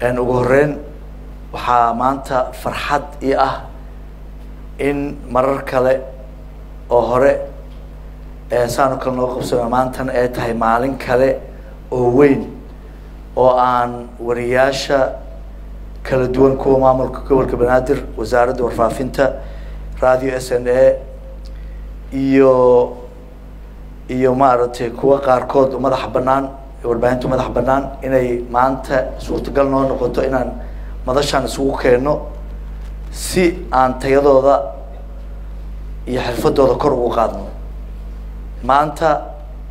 ugu horeyn waxaa maanta farxad ii ah in marar kale oo hore saano kale nooga qabsano maantana ay tahay maalin kale oo weyn oo aan wariyaasha kala duwan kuwa maamulka gobolka banaadir wasaaradda warfaafinta radio s n a iyo iyo maaragtay kuwa qaarkood madaxa banaan warbaahinta madaxa banaan inay maanta suurtagal noo noqoto inaan madashaan isugu keenno si aan tayadooda iyo xirfadooda kor ugu qaadno maanta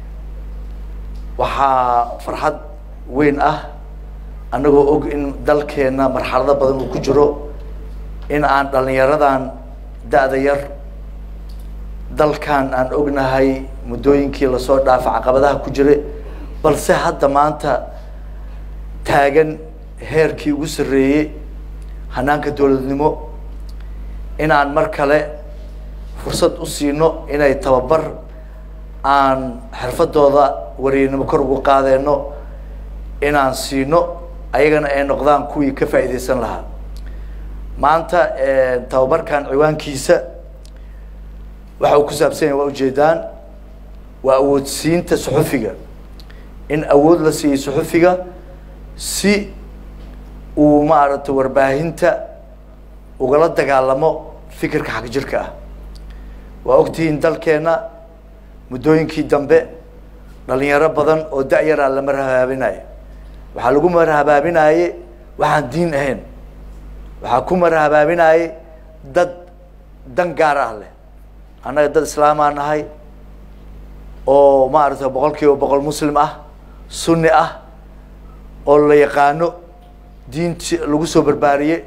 waxaa farxad weyn ah annagoo og in dalkeena marxalado badan uu ku jiro in aan dhalinyaradan da-da yar dalkan aan ognahay muddooyinkii lasoo dhaafay caqabadaha ku jira balse hadda maanta taagan heerkii ugu sarreeyey hanaanka dowladnimo inaan mar kale fursad u siino inay tababar aan xirfadooda wariyanimo kor ugu qaadeyno inaan siino ayagana ay noqdaan kuwii ka faa'iideysan lahaa maanta tababarkan ciwaankiisa waxa uu ku saabsan yahay waa ujeedaan waa awoodsiinta suxufiga in awood la siiyey suxufiga si uu maaragtay warbaahinta ugala dagaalamo fikirka xag jirka ah waa ogtihiin dalkeena muddooyinkii dambe dhalinyaro badan oo da-yaraa la marhabaabinayo waxaa lagu marhabaabinaye waxaan diin ahayn waxaa ku marhabaabinaye dad dan gaar ah leh annaga dad islaamaa nahay oo maaragtay boqol kiiba boqol muslim ah sunni ah oo la yaqaano diinti lagu soo barbaariyey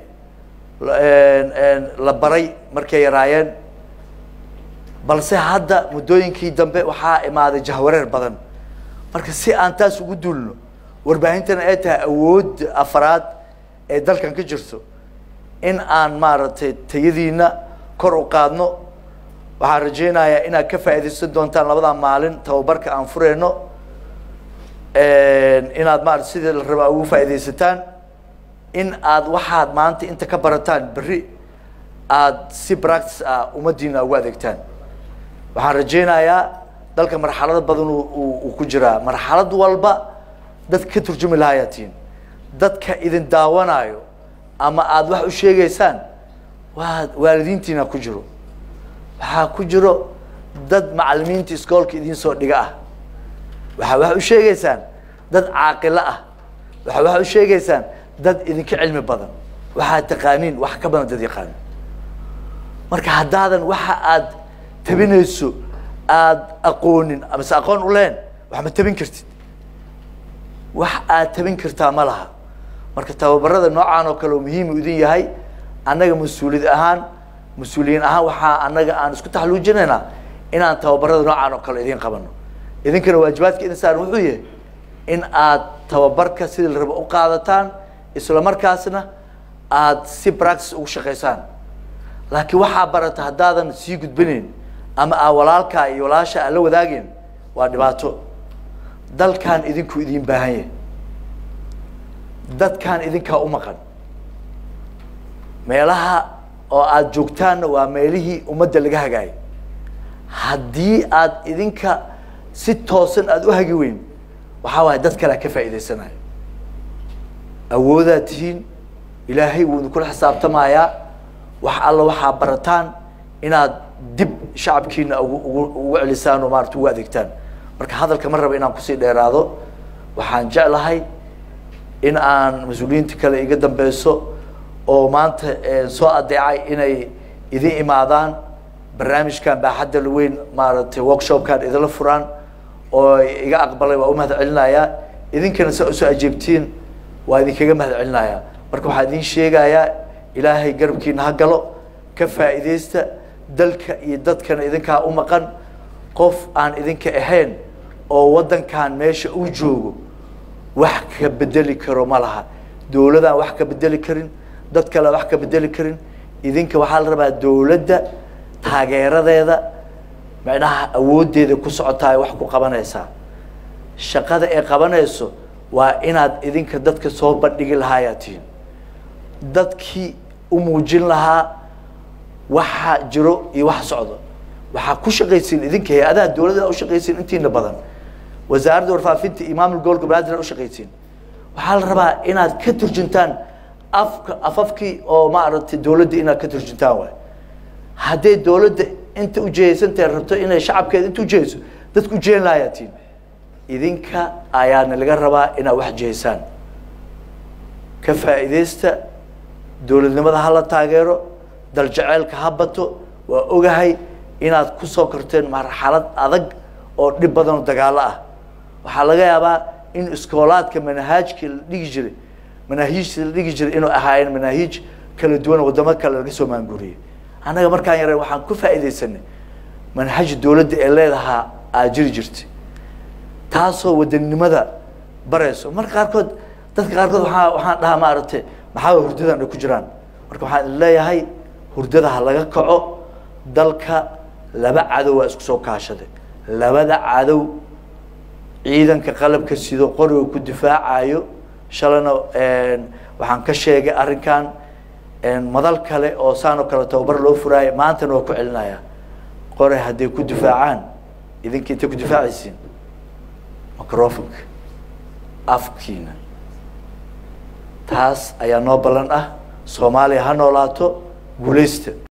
la baray markay yaraayeen balse hadda muddooyinkii dambe waxaa imaaday jahwareer badan marka si aan taas ugu duulno warbaahintana ay tahay awood afraad ee dalkan ka jirto in aan maaragtay tayadiina kor u qaadno waxaan rajeynayaa inaad ka faa'iidaysan doontaan labadaa maalin tababarka aan fureyno inaad maarata sidii la rabaa ugu faa'iidaysataan in aad waxaad maanta inta ka barataan berri aada si practice ah ummaddiina ugu adeegtaan waxaan rajeynayaa dalka marxalado badan uu ku jiraa marxalad walba dadka ka turjumi lahayaa tihiin dadka idin daawanayo ama aada wax u sheegaysaan waa waalidiintiina ku jiro waxaa ku jiro dad macalimiinta iskoolka idiin soo dhiga ah waxaa wax u sheegaysaan dad caaqilo ah waxaa wax u sheegaysaan dad idinka cilmi badan waxaad taqaaniin wax ka badan dad yaqaanin marka haddaadan waxa aad tabinayso aada aqoonin amase aqoon u leen wax ma tabin kartid wax aad tabin kartaa ma laha marka tababarada noocaan oo kale oo muhiimu idin yahay annaga mas-uuliyad ahaan mas-uuliyiin ahaan waxaa annaga aan isku taxaluujinaynaa inaan tababarada noocaan oo kale idin qabano idinkana waajibaadka idin saaran wuxuu yahay in aad tababarka sidii la rabo u qaadataan isla markaasna aada si practice ugu shaqaysaan laakiin waxaa barata haddaadan sii gudbinayn ama aa walaalkaa iyo walaasha aan la wadaageen waa dhibaato dalkan idinku idin baahan yahay dadkan idinkaa u maqan meelaha oo aada joogtaanna waa meelihii ummadda laga hagaayay haddii aada idinka si toosan aada u hagi weyn waxaa waaya dad kalea ka faa'iidaysanayo awoodaad tihiin ilaahay wuu idinkula xisaabtamayaa wax alla waxaa barataan inaad dib shacabkiina ugu ugu ugu celisaan oo maarata ugu adeegtaan marka hadalka ma raba inaan kusii dheeraado waxaan jeclahay in aan mas-uuliyiinta kale iga dambeyso oo maanta soo adeecay inay idin imaadaan barnaamijkan baaxadda laweyn maaragtay workshopkan idinla furaan oo iga aqbalay waa u mahad celinayaa idinkana saa usoo ajeebtiin waa idinkaga mahad celinayaa marka waxaan idin sheegayaa ilaahay garabkiina ha galo ka faa'iidaysta dalka iyo dadkana idinkaa u maqan qof aan idinka ahayn oo waddankan meesha uu joogo wax ka bedeli karo ma laha dowladaan wax ka bedeli karin dad kale wax ka bedeli karin idinka waxaa la rabaa dowladda taageeradeeda macnaha awooddeeda ku socotaay wax ku qabanaysaa shaqada ay qabanayso waa inaad idinka dadka soo bandhigi lahaayaa tihiin dadkii u muujin lahaa waxa jiro iyo waxa socdo waxaa ku shaqaysiin idinka hay-adaha dowladda u shaqaysiin intiina badan wasaaradda warfaafinta iyo maamul gobolka banaadir u shaqaysiin waxaa la rabaa inaad ka turjuntaan afka afafkii oo maaragtay dowladda inaad ka turjuntaan waay hadday dowladda inta ujeedaysantahay rabto inay shacabkeeda inta ujeedayso dadku ujeedan lahayaa tiin idinka ayaana laga rabaa inaad wax jeesaan ka faa'iidaysta dowladnimada hala taageero daljeceelka ha bato waa ogahay inaad kusoo korteen marxalad adag oo dhib badan oo dagaalo ah waxaa laga yaabaa in iskoolaadka manahaajkii la dhigi jiray manaahiijtii la dhigi jiray inuu ahaayeen manaahiij kala duwan wadamo kale laga soo maanguriyey annaga markaan yareen waxaan ku faa'iidaysanay manhaj dowladda ee leedahaa aa jiri jirtay taasoo wadanimada barayso marka qaarkood dadka qaarkood waaa waxaan dhahaa maaragtay maxaa hurdadan ay ku jiraan marka waxaan leeyahay hurdada ha laga kaco dalka laba cadow waa isku soo kaashaday labada cadow ciidanka qalabka sido qoriga ku difaacayo shalana waxaan ka sheegay arrinkan madal kale oo saan oo kale tababar loo furaayo maantana waa ku celinaya qore hadday ku difaacaan idinka intay ku difaacaysiin microfonka afkiina taas ayaa noo ballan ah soomaaliya ha noolaato guulaysta